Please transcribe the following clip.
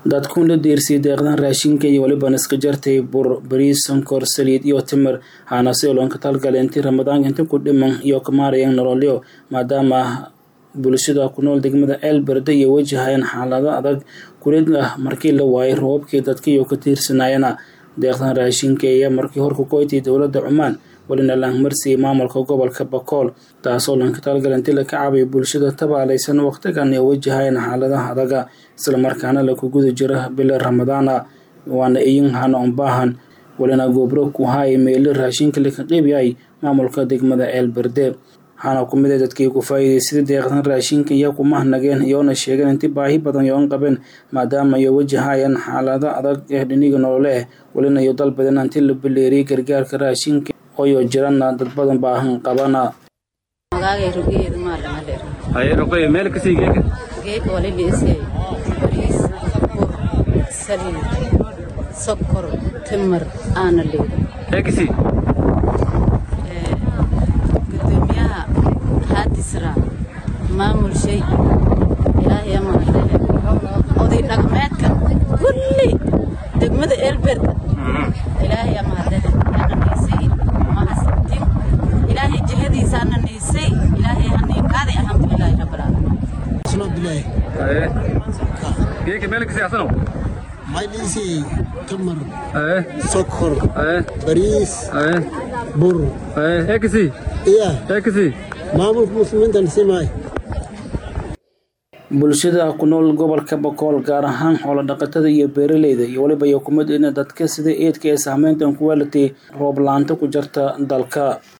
dadkuun la deersiyay deeqdan raashinka iyo weliba iska jartay bur bariis sonkor saliid iyo timir haanase loonka talgale intii ramadaanka inta ku dhiman iyo kamaarayeen nololyo maadaama bulshada ku nool degmada eelberde iyo wajahayeen xaalado adag kulid ah markii la waayay roobabkii dadkiiyo ka tiirsanayana deeqdan raashinka iyo markii horku koytay dowladda cumaan welina laangmarsiyay maamulka gobolka bakool taasoo lanka talgal intii la ka caabiyo bulshada tabaalaysan waqtigan ay wajahayeen xaaladaha adaga islamarkaana laku guda jira bila ramadaana waana iyin hana unbaahan welina goobro ku haaya meeli raashinka laka qeybyahay maamulka degmada eelberde waxaana ku mid a dadkii ku faa'iidaystay deeqdan raashinka iyo kumahnageen iyoona sheegeen intii baahi badan yoon qabeen maadaama ay wajahayaan xaalado adag ee dhiniga nolole ah welina iyo dalbadan intii la baleeriyay gargaarka raashinka ooyo jirana dad badan baahan qabana haye roqoy meel kasii geeka geeka wali liisay bariis bur saliid sokor timir aana leeda ee kasii gudoomiyaha haadisra maamul shay ilaahay amaadee oday dhaqmeedka kulli degmada eelberd ilaahay amaadee ananiisay mahadsantin ilaahay jihadiisa ananiisay ilaahay haniiqaaday alxamdulilaahi rabbilcaalamiin haye geeka meel kasii asano maydhiisi tamar haye sokor haye bariis haye bur haye ee kasii iya ee kasii maamulka muslimiintan simaay bulshada ku nool gobolka bakool gaar ahaan xoolo dhaqatada iyo beeraleyda iyo weliba iyo kumid ina dadka sida eedka ee saameyntan ku weelatay roob la-aanta ku jarta dalka